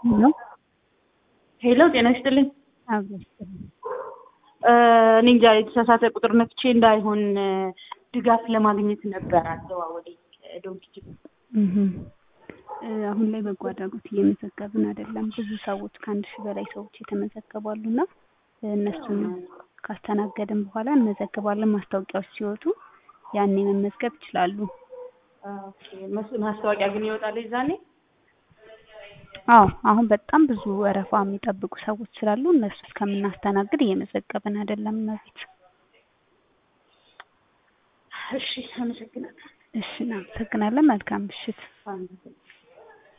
ነው። ሄሎ ጤና ይስጥልኝ። አብሮ ይስጥልኝ። እኔ እንጃ የተሳሳተ ቁጥር ነፍቼ እንዳይሆን ድጋፍ ለማግኘት ነበር አዘዋወዴ ዶንኪ እህም። አሁን ላይ በጎ አድራጎት እየመዘገብን አይደለም። ብዙ ሰዎች ከአንድ ሺህ በላይ ሰዎች የተመዘገቡ አሉና እነሱን ካስተናገድን በኋላ እንመዘግባለን። ማስታወቂያዎች ሲወጡ ያኔ መመዝገብ ይችላሉ። ማስታወቂያ ግን ይወጣል የዛኔ? አዎ አሁን በጣም ብዙ ወረፋ የሚጠብቁ ሰዎች ስላሉ እነሱ እስከምናስተናግድ እየመዘገብን አይደለም። እመቤት እሺ፣ አመሰግናለሁ። እሺ፣ እናመሰግናለን። መልካም ምሽት።